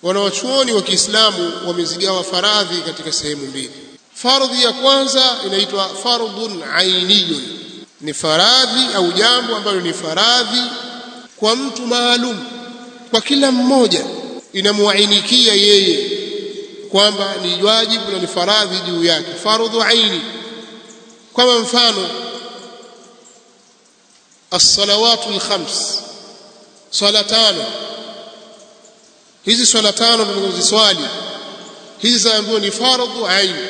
wanawachuoni wa Kiislamu wamezigawa faradhi katika sehemu mbili fardhi ya kwanza inaitwa fardhun ainiyun ni faradhi au jambo ambalo ni faradhi kwa mtu maalum kwa kila mmoja inamuainikia yeye kwamba ni wajibu na ni faradhi juu yake fardhu aini kama mfano as-salawatu al-khams swala tano hizi swala tano tunazoziswali hizi zaambiwa ni fardhu aini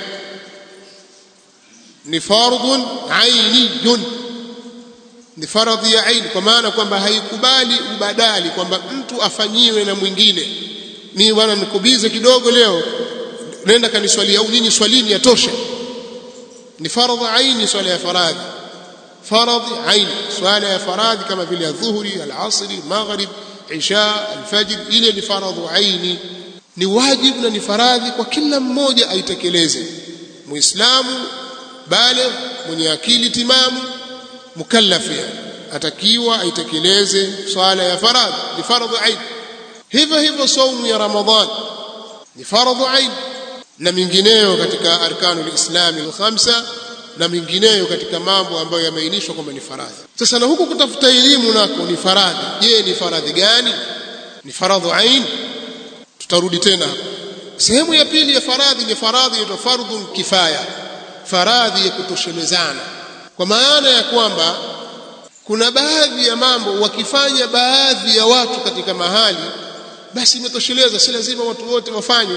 ni fardhun ainiyun ni faradhi ya aini kwa maana kwamba haikubali ubadali kwamba mtu afanyiwe na mwingine mimi bwana nikubize kidogo leo nenda kaniswalia au nyinyi swalini yatosha ni faradhi aini swala ya faradhi faradhi aini swala ya faradhi kama vile adhuhuri alasri maghrib isha alfajr ile ni faradhi aini ni wajibu na ni faradhi kwa kila mmoja aitekeleze muislamu bale mwenye akili timamu mukallafi atakiwa aitekeleze swala ya faradhi ni faradhi aini hivyo hivyo saumu ya ramadhan ni faradhi aini na mingineyo katika arkanul islami al-khamsa na mingineyo katika mambo ambayo yameainishwa kwamba ni faradhi sasa na huku kutafuta elimu nako ni faradhi je ni faradhi gani ni faradhu ain tutarudi tena sehemu ya pili ya faradhi ni faradhi inaitwa fardhun kifaya faradhi ya kutoshelezana kwa maana ya kwamba kuna baadhi ya mambo wakifanya baadhi ya watu katika mahali basi imetosheleza si lazima watu wote wafanye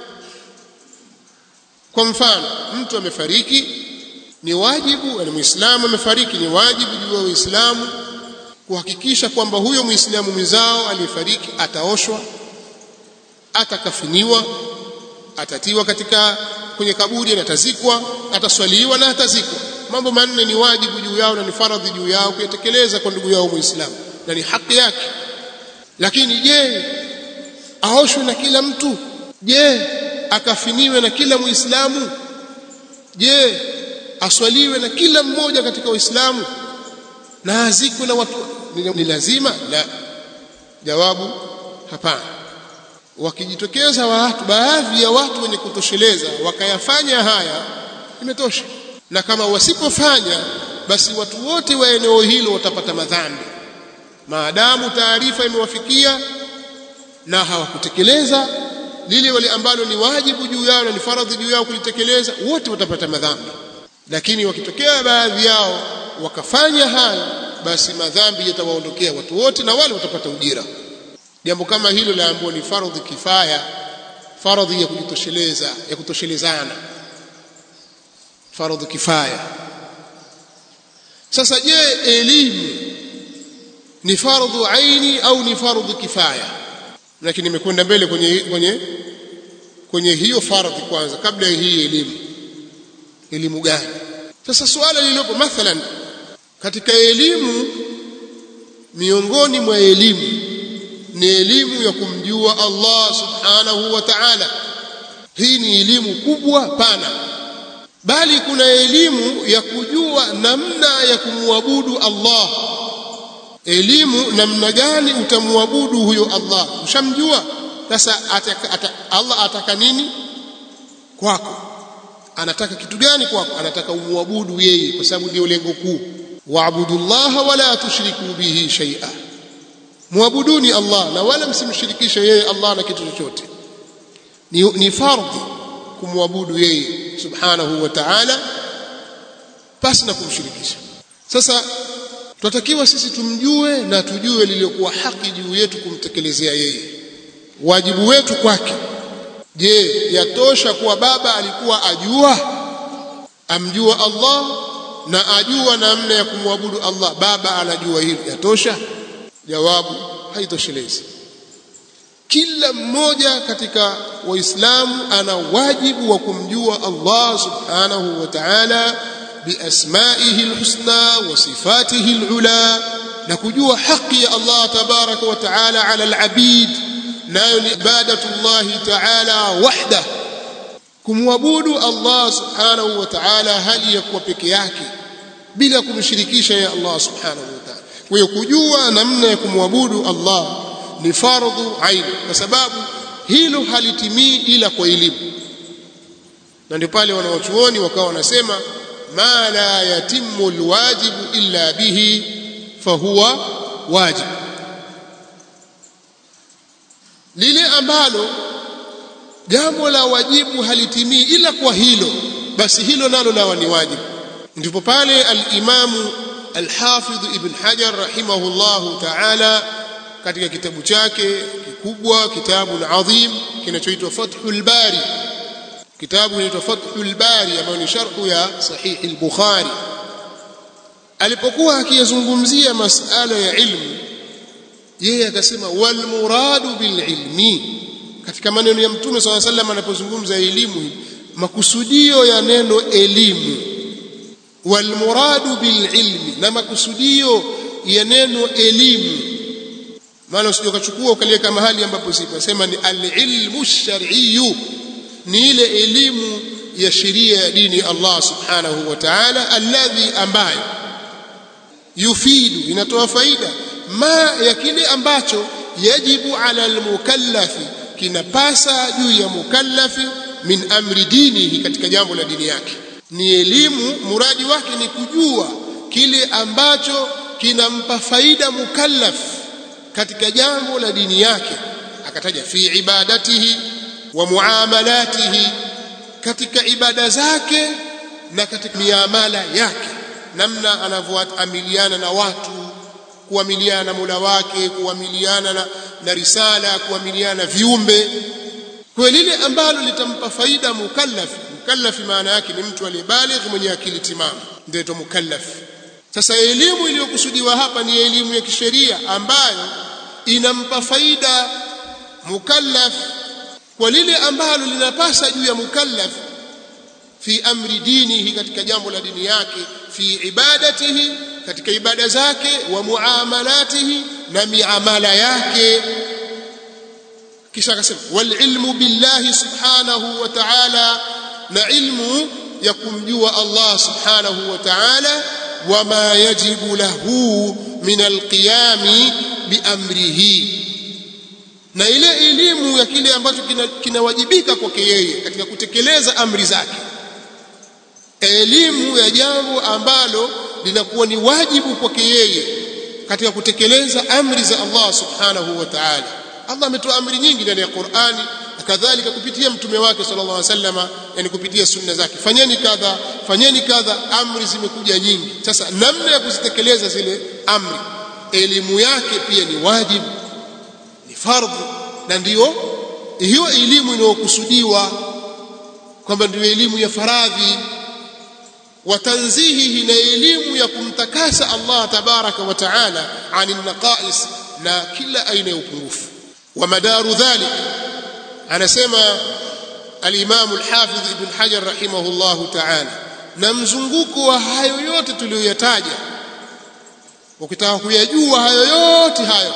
kwa mfano mtu amefariki ni wajibu ni muislamu amefariki ni wajibu juu ya uislamu kuhakikisha kwamba huyo muislamu mwenzao aliyefariki ataoshwa atakafiniwa atatiwa katika kwenye kaburi na atazikwa ataswaliwa na atazikwa mambo manne ni wajibu juu yao na ni faradhi juu yao kuyatekeleza kwa ndugu yao muislamu na ni haki yake lakini je aoshwe na kila mtu je akafiniwe na kila muislamu je aswaliwe na kila mmoja katika uislamu na azikwe na watu ni lazima la jawabu hapana wakijitokeza watu baadhi ya watu wenye kutosheleza wakayafanya haya imetosha na kama wasipofanya basi watu wote wa eneo hilo watapata madhambi maadamu taarifa imewafikia na hawakutekeleza lile wale ambalo ni wajibu juu yao na ni faradhi juu yao kulitekeleza wote watapata madhambi lakini wakitokea baadhi yao wakafanya haya basi madhambi yatawaondokea watu wote na wale watapata ujira jambo kama hilo laambiwa ni faradhi kifaya faradhi ya kujitosheleza ya kutoshelezana faradhi kifaya sasa je elimu ni fardhu aini au ni fardhu kifaya lakini nimekwenda mbele kwenye kwenye kwenye hiyo fardhi kwanza kabla ya hii elimu elimu gani sasa swala lililopo mathalan katika elimu miongoni mwa elimu ni elimu ya kumjua Allah subhanahu wa ta'ala hii ni elimu kubwa pana bali kuna elimu ya kujua namna ya kumwabudu Allah elimu namna gani utamwabudu huyo Allah ushamjua sasa ataka, ataka, Allah ataka nini kwako anataka kitu gani kwako anataka umwabudu yeye kwa sababu ndio lengo kuu waabudullaha wala tushriku bihi shay'a muabuduni Allah na wala msimshirikishe yeye Allah na kitu chochote ni, ni fardhi kumwabudu yeye subhanahu wa ta'ala pasi na kumshirikisha sasa tunatakiwa sisi tumjue na tujue lililokuwa haki juu yetu kumtekelezea yeye wajibu wetu kwake je yatosha kuwa baba alikuwa ajua amjua Allah na ajua namna ya kumwabudu Allah baba anajua hili yatosha jawabu haitoshelezi kila mmoja katika waislamu ana wajibu wa kumjua Allah subhanahu wa ta'ala biasmaihi alhusna wa sifatihi alula na kujua haki ya Allah tabaraka wa ta'ala ala alabid nayo ni ibadatullahi ta'ala wahda kumwabudu Allah subhanahu wa ta'ala hali ya kuwa peke yake bila kumshirikisha ya Allah subhanahu wa ta'ala kwa hiyo kujua namna ya kumwabudu Allah ni fardhu ain kwa sababu hilo halitimii ila kwa elimu na ndio pale wanawachuoni wakawa wanasema ma la yatimmu alwajibu illa bihi fahuwa wajib lile ambalo jambo la wajibu halitimii ila kwa hilo basi hilo nalo lawa ni wajibu ndipo pale al-Imamu al-Hafidh Ibn Hajar rahimahullahu ta'ala katika kitabu chake kikubwa kitabu adhim kinachoitwa Fathul Bari kitabu kinaitwa Fathul Bari ambayo ni sharhu ya Sahih al-Bukhari alipokuwa akiyazungumzia masala ya ilmu yeye akasema wal muradu bil ilmi katika maneno ya mtume swalla sallam anapozungumza elimu makusudio ya neno elimu wal muradu bil ilmi na makusudio ya neno elimu maana usije ukachukua ukaliweka mahali ambapo sipo sema ni al ilmu shar'iyyu ni ile elimu ya sheria ya dini Allah subhanahu wa ta'ala alladhi ambayo yufidu inatoa faida ma ya kile ambacho yajibu ala almukallafi kinapasa juu ya mukallafi min amri dinihi katika jambo la dini yake ni elimu muradi wake ni kujua kile ambacho kinampa faida mukallaf katika jambo la dini yake akataja fi ibadatihi wa muamalatihi katika ibada zake na katika miamala yake namna anavyoamiliana na watu kuamiliana na Mola wake kuamiliana na, na risala kuamiliana na viumbe kwa lile ambalo litampa faida mukallaf mukallaf maana yake ni mtu aliyebaligh mwenye akili timamu ndio mukallaf sasa elimu iliyokusudiwa hapa ni elimu ya kisheria ambayo inampa faida mukallaf kwa lile ambalo linapasa juu ya mukallaf fi amri dinihi katika jambo la dini yake fi ibadatihi katika ibada zake wa muamalatihi na miamala yake kisha akasema wal ilmu billahi subhanahu wa ta'ala na ilmu ya kumjua Allah subhanahu wa ta'ala wama yajibu lahu min alqiyami biamrihi na ile elimu ya kile ambacho kinawajibika kwake yeye katika kutekeleza amri zake elimu ya jambo ambalo linakuwa ni wajibu kwake yeye katika kutekeleza amri za Allah subhanahu wa ta'ala Allah ametoa amri nyingi ndani ya Qur'ani kadhalika kupitia mtume wake sallallahu alaihi wasallama yani kupitia sunna zake fanyeni kadha fanyeni kadha amri zimekuja nyingi sasa namna ya kuzitekeleza zile amri elimu yake pia ni wajibu ni fardhu na ndiyo hiyo elimu inayokusudiwa kwamba ndio elimu ya faradhi watanzihihi na elimu ya kumtakasa Allah tabaraka wa taala anin naqais na kila aina ya upungufu wa madaru dhalik anasema al-Imam al-Hafidh Ibn Hajar rahimahullahu ta'ala na mzunguko wa hayo yote tuliyoyataja ukitaka kuyajua hayo yote hayo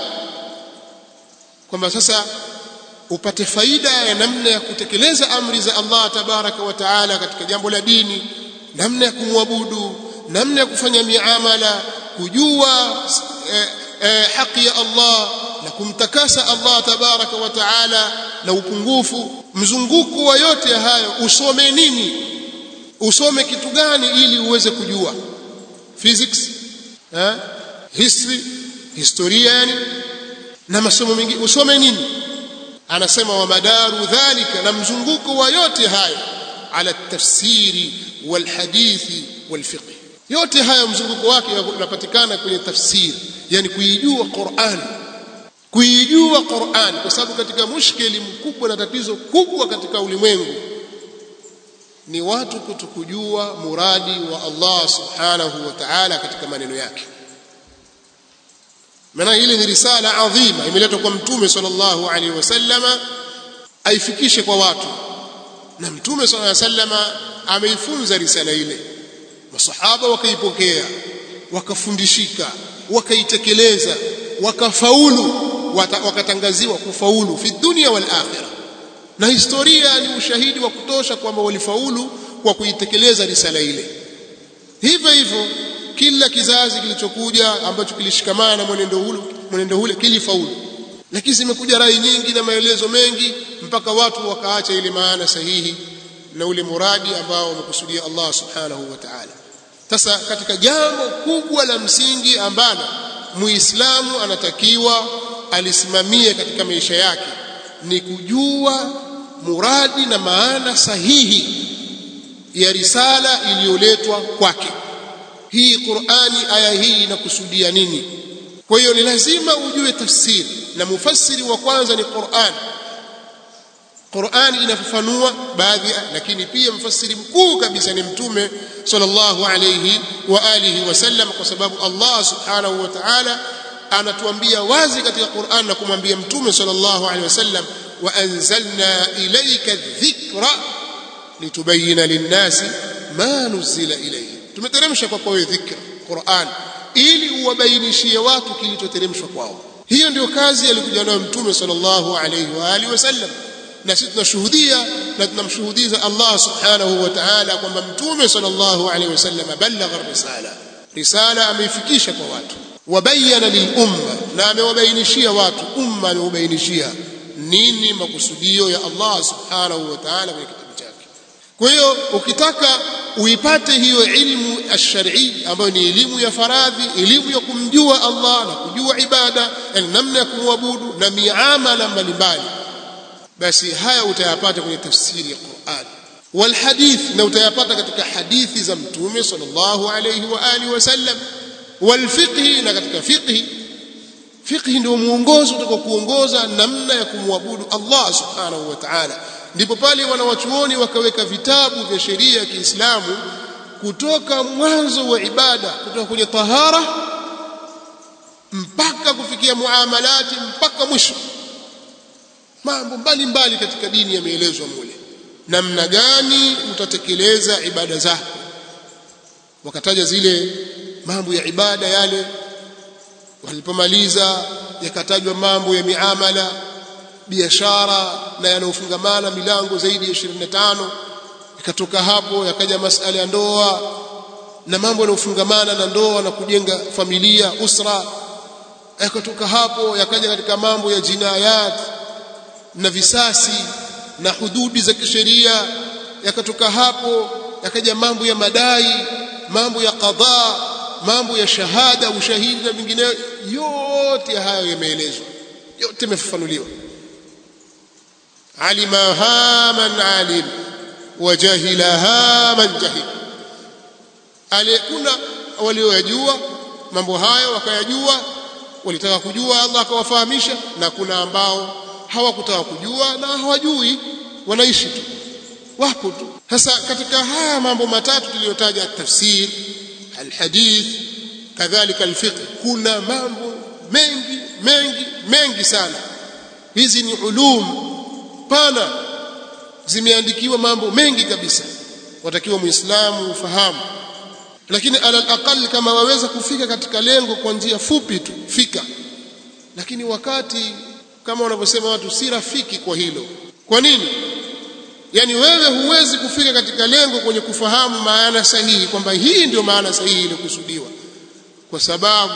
kwamba sasa upate faida ya namna ya kutekeleza amri za Allah tabaraka wa taala katika jambo la dini namna ya kumwabudu namna ya kufanya miamala kujua eh, eh, haki ya Allah na kumtakasa Allah tabaraka wa taala na upungufu mzunguko wa yote hayo usome nini usome kitu gani ili uweze kujua physics eh? history historia yani na masomo mengine usome nini anasema wa madaru dhalika na mzunguko wa yote hayo ala tafsiri walhadithi walfiqh yote hayo mzunguko wake unapatikana kwenye tafsiri yani kuijua Qur'an kuijua Qur'an kwa sababu katika mushkeli mkubwa na tatizo kubwa katika ulimwengu ni watu kutokujua muradi wa Allah subhanahu wa ta'ala katika maneno yake maana ile ni risala adhima imeletwa kwa mtume sallallahu alaihi wasallama aifikishe kwa watu na mtume sallallahu alaihi wasallama ameifunza risala ile masahaba wakaipokea wakafundishika wakaitekeleza wakafaulu wakatangaziwa kufaulu fi dunia wal akhirah na historia ni ushahidi wa kutosha kwamba walifaulu kwa kuitekeleza risala ile hivyo hivyo kila kizazi kilichokuja ambacho kilishikamana na mwenendo ule mwenendo ule kilifaulu lakini zimekuja rai nyingi na maelezo mengi mpaka watu wakaacha ile maana sahihi na ule muradi ambao wamekusudia Allah subhanahu wa ta'ala sasa katika jambo kubwa la msingi ambalo muislamu anatakiwa alisimamie katika maisha yake ni kujua muradi na maana sahihi ya risala iliyoletwa kwake hii Qur'ani aya hii inakusudia nini kwa hiyo ni lazima ujue tafsiri na mufassiri wa kwanza ni Qur'an Qur'an inafafanua baadhi lakini pia mfasiri mkuu kabisa ni mtume sallallahu alayhi wa alihi wasallam kwa sababu Allah subhanahu wa ta'ala anatuambia wazi katika Qur'an na kumwambia mtume sallallahu alayhi wasallam wa anzalna ilayka dhikra litubayyana lin-nasi ma nuzila ilayhi tumeteremsha kwa kwa dhikra Qur'an ili uwabainishie watu kilichoteremshwa kwao hiyo ndio kazi alikuja nayo mtume sallallahu alayhi wa alihi wasallam na sisi tunashuhudia na tunamshuhudiza Allah subhanahu wa ta'ala kwamba mtume sallallahu alayhi wasallam balagha risala risala ameifikisha kwa watu wabayana lilumma na amewabainishia watu umma ameubainishia nini makusudio ya Allah subhanahu wa ta'ala kwenye kitabu chake kwa hiyo ukitaka uipate hiyo ilmu ash-shar'i ambayo ni elimu ya faradhi elimu ya kumjua Allah na kujua ibada yani namna ya kumwabudu na miamala mbalimbali basi haya utayapata kwenye tafsiri ya Qur'an wal hadith na utayapata katika hadithi za mtume sallallahu alayhi wa alihi wasallam wal fiqh na katika fiqh fiqh ndio muongozo utakaokuongoza namna ya kumwabudu Allah subhanahu wa ta'ala ndipo pale wanawachuoni wakaweka vitabu vya sheria ya Kiislamu kutoka mwanzo wa ibada kutoka kwenye tahara mpaka kufikia muamalati mpaka mwisho mambo mbalimbali katika dini yameelezwa mule namna gani utatekeleza ibada zako wakataja zile mambo ya ibada yale walipomaliza yakatajwa mambo ya miamala biashara na yanayofungamana milango zaidi ya 25 ikatoka hapo yakaja masala ya ndoa na mambo yanayofungamana na ndoa na kujenga familia usra yakatoka hapo yakaja katika mambo ya jinayat na visasi na hududi za kisheria yakatoka hapo yakaja mambo ya madai mambo ya qadha mambo ya shahada ushahidi na vingineyo yote hayo yameelezwa yote yamefafanuliwa alimaha man alim wajahilaha man jahil aliyekuna walioyajua mambo hayo wakayajua walitaka kujua Allah akawafahamisha na kuna ambao hawakutaka kujua na hawajui wanaishi tu wapo tu sasa katika haya mambo matatu tuliyotaja tafsir alhadith kadhalika alfiqh kuna mambo mengi mengi mengi sana hizi ni ulum pana zimeandikiwa mambo mengi kabisa watakiwa muislamu ufahamu lakini alal aqal kama waweza kufika katika lengo kwa njia fupi tu fika lakini wakati kama wanavyosema watu si rafiki kwa hilo kwa nini yani wewe huwezi kufika katika lengo kwenye kufahamu maana sahihi kwamba hii ndio maana sahihi iliyokusudiwa kwa sababu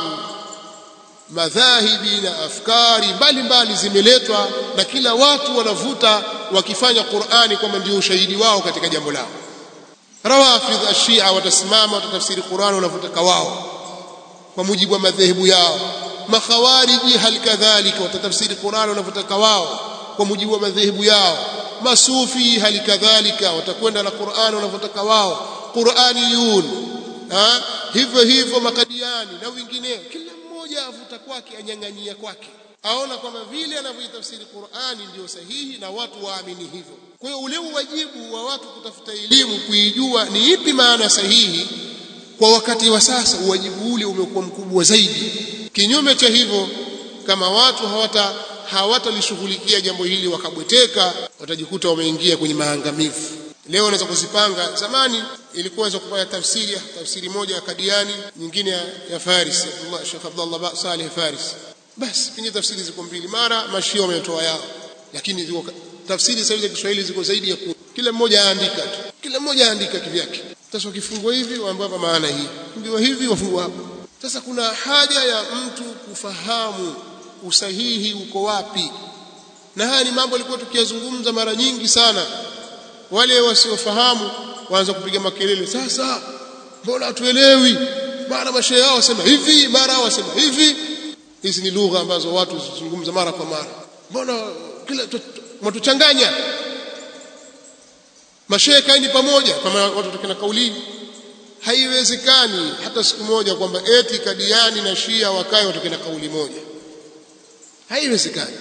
madhahibi na afkari mbalimbali zimeletwa na kila watu wanavuta wakifanya Qur'ani kwamba ndio ushahidi wao katika jambo lao rawafidh ashia watasimama watatafsiri Qur'ani wanavyotaka wao kwa mujibu wa madhehebu yao makhawariji hal kadhalika watatafsiri Qur'ani wanavyotaka wao kwa mujibu wa madhehebu yao masufi hali kadhalika watakwenda na Qur'ani wanavyotaka wao Qur'aniyun ha hivyo hivyo makadiani na wengineo kila mmoja avuta kwake anyang'anyia kwake aona kwamba vile anavyoitafsiri Qur'ani ndio sahihi na watu waamini hivyo kwa hiyo ule wajibu wa watu kutafuta elimu kuijua ni ipi maana sahihi kwa wakati wa sasa uwajibu ule umekuwa mkubwa zaidi kinyume cha hivyo kama watu hawata hawatalishughulikia jambo hili wakabweteka watajikuta wameingia kwenye maangamivu leo unaweza kuzipanga zamani ilikuwa za kufanya tafsiri tafsiri moja ya Kadiani nyingine ya, ya Faris Abdullah Sheikh Abdullah Saleh Faris basi kwenye tafsiri ziko mbili mara mashia wametoa yao lakini ziko tafsiri sasa za Kiswahili ziko zaidi ya kumi kila mmoja aandika tu kila mmoja aandika kivyake sasa ukifungwa hivi waambiwa hapa maana hii ndio hivi wafungwa hapa sasa kuna haja ya mtu kufahamu usahihi uko wapi na haya ni mambo alikuwa tukiyazungumza mara nyingi sana wale wasiofahamu waanza kupiga makelele sasa mbona hatuelewi mara mashehe yao wasema hivi mara wasema hivi hizi ni lugha ambazo watu zizungumza mara kwa mara mbona kila mtuchanganya mashehe kaini pamoja kama watu tukina kaulini haiwezekani hata siku moja kwamba eti kadiani na shia wakae watoke na kauli moja haiwezekani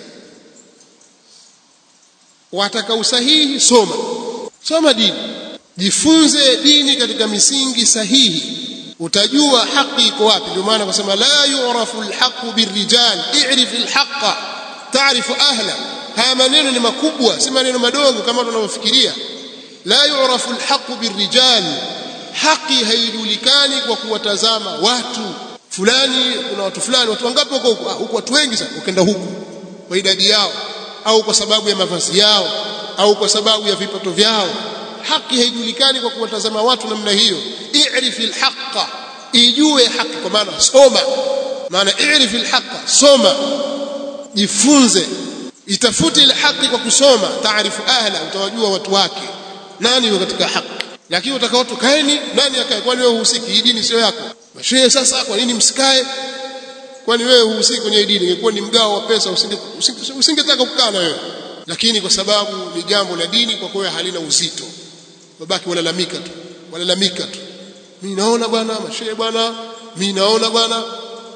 wataka usahihi soma soma dini jifunze dini katika misingi sahihi utajua haki iko wapi ndio maana kusema la yu'rafu alhaqu birrijal i'rif alhaqa ta'rifu ahla haya maneno ni makubwa si maneno madogo kama tunavyofikiria la yu'rafu alhaqu birrijal haki haijulikani kwa kuwatazama watu fulani kuna watu fulani watu wangapi huko huko huko watu wengi sana ukenda huku kwa idadi yao au kwa sababu ya mavazi yao au kwa sababu ya vipato vyao haki haijulikani kwa kuwatazama watu namna hiyo i'rifi alhaqa ijue haki kwa maana soma maana i'rifi alhaqa soma jifunze itafute ile haki kwa kusoma taarifu ahla utawajua watu wake nani yuko katika haki lakini utaka watu kaeni nani akae kwani wewe uhusiki hii dini sio yako mashehe sasa kwa nini msikae kwani wewe uhusiki kwenye dini ingekuwa ni mgao wa pesa usingetaka usinge kukaa na wewe lakini kwa sababu ni jambo la dini kwa kweli halina uzito babaki walalamika tu walalamika tu mimi naona bwana mashehe bwana mimi naona bwana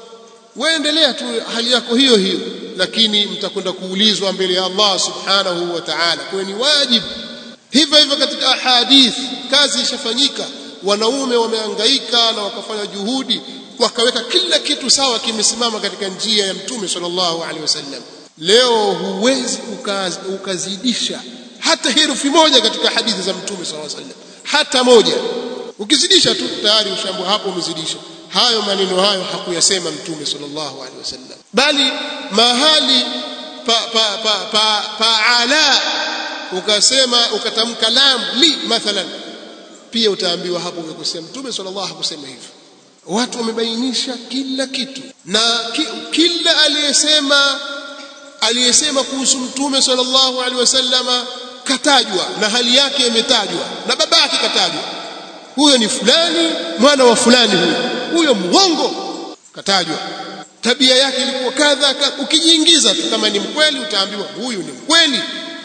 wewe endelea tu hali yako hiyo hiyo lakini mtakwenda kuulizwa mbele ya Allah subhanahu wa ta'ala kwa ni wajibu hivyo hivyo katika ahadith kazi ishafanyika wanaume wamehangaika na wakafanya juhudi wakaweka kila kitu sawa kimesimama katika njia ya mtume sallallahu alaihi wasallam leo huwezi ukaz, ukazidisha hata herufi moja katika hadithi za mtume sallallahu alaihi wasallam hata moja ukizidisha tu tayari ushambo hapo umezidisha hayo maneno hayo hakuyasema mtume sallallahu alaihi wasallam bali mahali pa pa pa pa, pa ala ukasema ukatamka lam li mathalan pia utaambiwa hapo umekosea mtume sallallahu hakusema hivyo watu wamebainisha kila kitu na ki, kila aliyesema aliyesema kuhusu mtume sallallahu alaihi wasallama katajwa na hali yake imetajwa na baba yake katajwa huyo ni fulani mwana wa fulani huyo huyo mwongo katajwa tabia yake ilikuwa kadha ukijiingiza tu kama ni mkweli utaambiwa huyu ni mkweli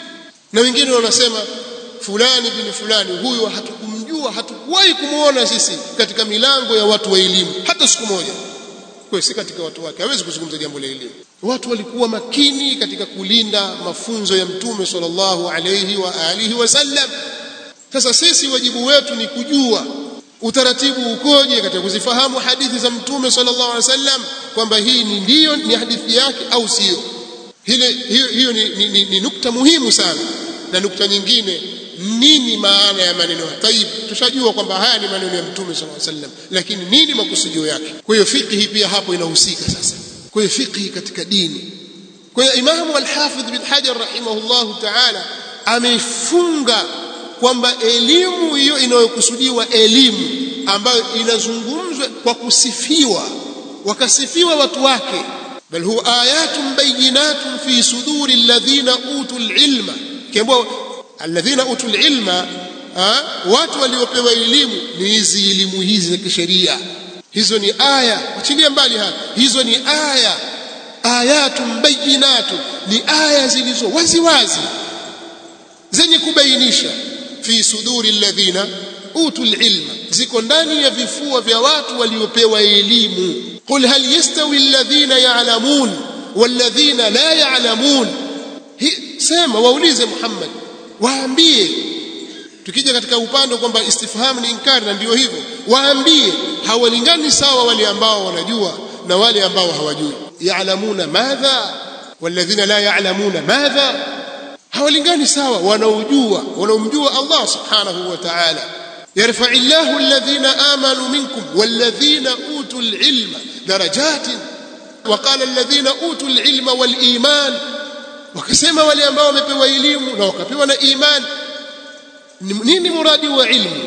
na wengine wanasema fulani bin fulani huyu hatukumjua hatukuwahi kumuona sisi katika milango ya watu wa elimu hata siku moja kwa si katika watu wake hawezi kuzungumza jambo la elimu watu walikuwa makini katika kulinda mafunzo ya mtume sallallahu alayhi wa alihi wasallam sasa sisi wajibu wetu ni kujua utaratibu ukoje katika kuzifahamu hadithi za mtume sallallahu alaihi wasallam kwamba hii ni ndiyo ni hadithi yake au sio hile hiyo, hiyo ni, ni, ni, ni nukta muhimu sana na nukta nyingine nini maana ya maneno haya tayib tushajua kwamba haya ni maneno ya mtume sallallahu alaihi wasallam lakini nini makusudio yake kwa hiyo fiqhi pia hapo inahusika sasa kwa hiyo fiqhi katika dini kwa hiyo imamu al-hafidh bin hajar rahimahullahu ta'ala amefunga kwamba elimu hiyo inayokusudiwa elimu ambayo inazungumzwa kwa kusifiwa wakasifiwa watu wake bal huwa ayatun bayinatun fi suduri alladhina utul ilma kiambiwa alladhina utul ilma ha? watu waliopewa elimu ni hizi elimu hizi za kisheria hizo ni aya achilia mbali hapa hizo ni aya ayatun bayinatun ni aya zilizo wazi wazi zenye kubainisha fi suduri alladhina utul ilma ziko ndani ya vifua vya watu waliopewa elimu qul hal yastawi alladhina ya'lamun walladhina la ya'lamun sema waulize Muhammad waambie tukija katika upande kwamba istifham ni inkari na ndio hivyo waambie hawalingani sawa wale ambao wanajua na wale ambao hawajui ya'lamuna madha walladhina la ya'lamuna madha hawalingani sawa wanaojua wanaomjua Allah subhanahu wa ta'ala yarfa Allahu alladhina amanu minkum walladhina utul ilma darajatin وقال الذين اوتوا العلم والايمان wakasema wale ambao wamepewa elimu na wakapewa na iman nini muradi wa ilmu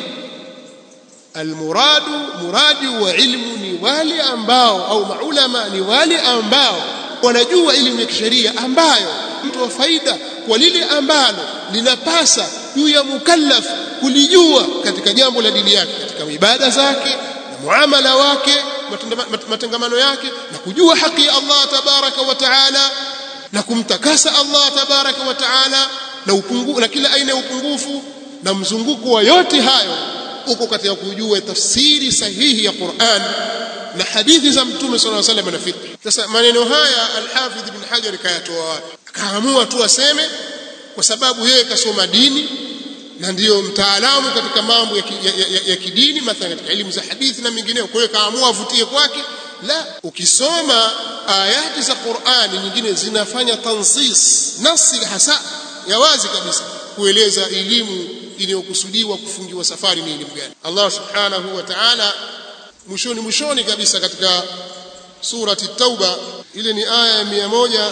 almuradu muradi wa ilmu ni wale ambao au maulama ni wale ambao wanajua elimu ya kisheria ambayo mtu wa faida kwa lile ambalo linapasa juu ya mukallaf kulijua katika jambo la dini yake katika ibada zake na muamala wake matangamano yake na kujua haki ya Allah tabaraka wa taala na kumtakasa Allah tabaraka wa taala na upungu, na kila aina ya upungufu na mzunguko wa yote hayo uko katika kujua tafsiri sahihi ya Qur'an na hadithi za Mtume صلى الله عليه وسلم na fiqh. Sasa maneno haya Al-Hafidh Ibn Hajar kayatoa wapi? Akaamua tu aseme kwa sababu yeye kasoma dini na ndiyo mtaalamu katika mambo ya, ki, ya, ya, ya kidini mathalan katika elimu za hadithi na mengineyo. Kwa hiyo kaamua avutie kwake. La, ukisoma ayati za Qur'ani nyingine zinafanya tansis nasi hasa ya wazi kabisa kueleza elimu iliyokusudiwa kufungiwa safari ni elimu gani. Allah subhanahu wa ta'ala mwishoni mwishoni kabisa katika surati Tauba ile ni aya ya 100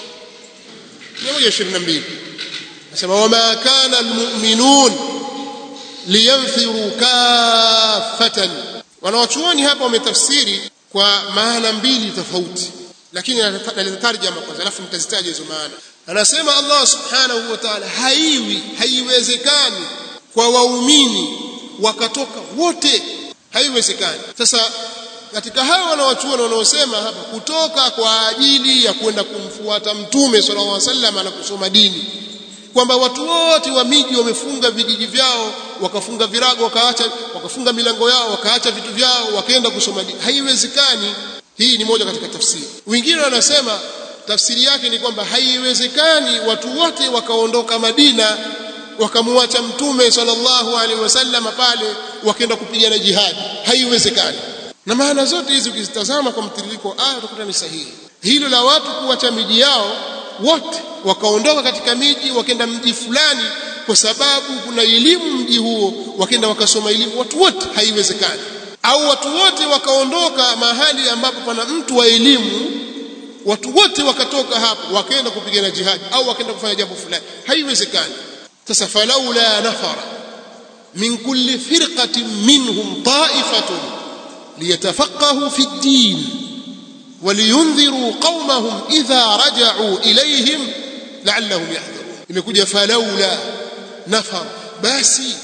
122 nasema wama kana almu'minun liyanfiru kaffatan wanawachuoni hapa wametafsiri kwa maana mbili tofauti lakini nalitarjama kwanza alafu nitazitaja hizo maana anasema Allah subhanahu wa ta'ala haiwi haiwezekani kwa waumini wakatoka wote haiwezekani sasa katika hao wanawachuoni wanaosema hapa kutoka kwa ajili ya kwenda kumfuata mtume sallallahu alaihi wasallam na kusoma dini kwamba watu wote wa miji wamefunga vijiji vyao wakafunga virago wakaacha wakafunga milango yao wakaacha vitu vyao wakaenda kusoma dini haiwezekani hii ni moja katika tafsiri wengine wanasema tafsiri yake ni kwamba haiwezekani watu wote wakaondoka Madina wakamwacha mtume sallallahu alaihi wasallam pale wakaenda kupigana jihadi haiwezekani na maana zote hizi ukizitazama kwa mtiririko aya utakuta ni sahihi hilo la watu kuacha miji yao wote wakaondoka katika miji wakaenda mji fulani kwa sababu kuna elimu mji huo wakaenda wakasoma elimu watu wote haiwezekani au watu wote wakaondoka mahali ambapo pana mtu wa elimu watu wote wakatoka hapo wakaenda kupigana jihadi au wakaenda kufanya jambo fulani haiwezekani sasa falaula nafara min kulli firqatin minhum ta'ifatun liyatafaqahu fi ad-din ولينذروا قومهم إذا رجعوا إليهم لعلهم يحذرون imekuja falaula nafar basi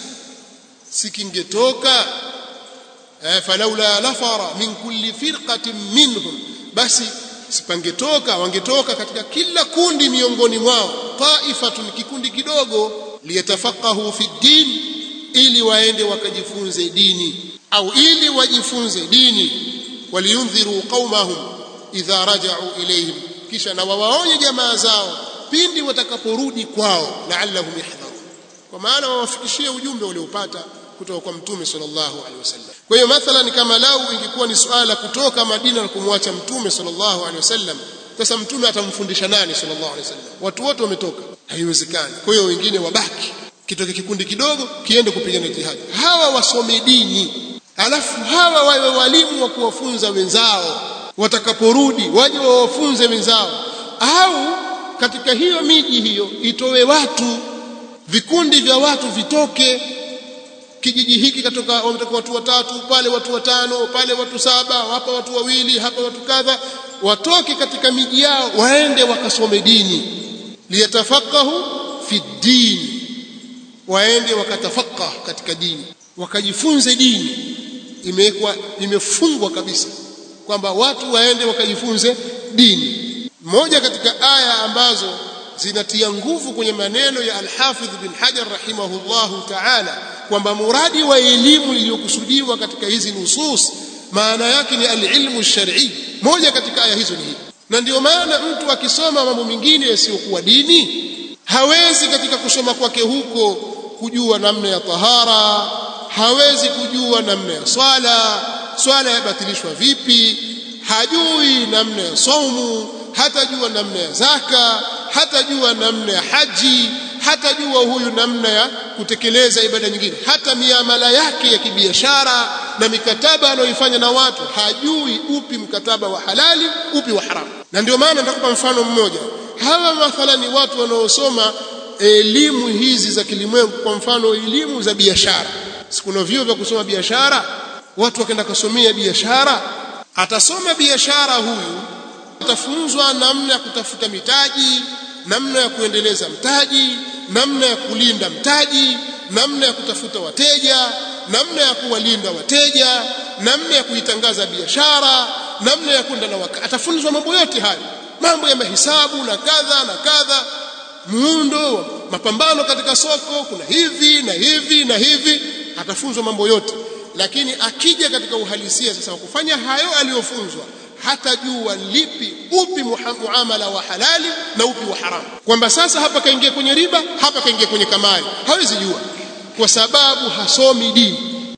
sikingetoka falaula nafara min kulli firqatin minhum basi sipangetoka wangetoka katika kila kundi miongoni mwao taifatun kikundi kidogo liyatafaqahu fi din ili waende wakajifunze dini au ili wajifunze dini waliyundhiru qaumahum idha raja'u ilayhim kisha na wawaonye jamaa zao pindi watakaporudi kwao la'allahum yahdharun kwa maana wawafikishie ujumbe uliopata kutoka kwa mtume sallallahu alaihi wasallam kwa hiyo mathalan kama lau ingekuwa ni suala kutoka Madina na kumwacha mtume sallallahu alaihi wasallam sasa mtume atamfundisha nani sallallahu alaihi wasallam watu wote wametoka haiwezekani kwa hiyo wengine wabaki kitoke kikundi kidogo kiende kupigana jihad hawa wasome dini alafu hawa wawe walimu wa kuwafunza wenzao watakaporudi waje wawafunze wenzao au katika hiyo miji hiyo itowe watu vikundi vya watu vitoke kijiji hiki katoka wametoka watu watatu pale watu watano pale watu saba hapa watu wawili hapa watu kadha watoke katika miji yao waende wakasome dini liyatafaqahu fi din waende wakatafaqah katika dini wakajifunze dini imewekwa imefungwa kabisa kwamba watu waende wakajifunze dini moja katika aya ambazo zinatia nguvu kwenye maneno ya Al-Hafidh bin Hajar rahimahullahu ta'ala kwamba muradi wa elimu iliyokusudiwa katika hizi nusus maana yake ni al-ilmu shar'i moja katika aya hizo ni hii na ndio maana mtu akisoma mambo mengine yasiyokuwa dini hawezi katika kusoma kwake huko kujua namna ya tahara hawezi kujua namna ya swala swala yabatilishwa vipi hajui namna ya saumu hatajua namna ya zaka hatajua namna ya haji hatajua huyu namna ya kutekeleza ibada nyingine hata miamala yake ya kibiashara na mikataba anayoifanya na watu hajui upi mkataba wa halali upi wa haramu na ndio maana nitakupa mfano mmoja hawa mathalani watu wanaosoma elimu hizi za kilimwengu kwa mfano elimu za biashara sikuna vyuo vya kusoma biashara watu wakaenda kusomea biashara atasoma biashara huyu atafunzwa namna ya kutafuta mitaji namna ya kuendeleza mtaji namna ya kulinda mtaji namna ya kutafuta wateja namna ya kuwalinda wateja namna ya kuitangaza biashara namna ya kwenda na waka atafunzwa mambo yote hayo mambo ya mahesabu na kadha na kadha muundo mapambano katika soko kuna hivi na hivi na hivi atafunzwa mambo yote lakini akija katika uhalisia sasa wa kufanya hayo aliyofunzwa hatajua lipi upi muamala wa halali na upi wa haramu kwamba sasa hapa kaingia kwenye riba hapa kaingia kwenye kamari hawezi jua kwa sababu hasomi dini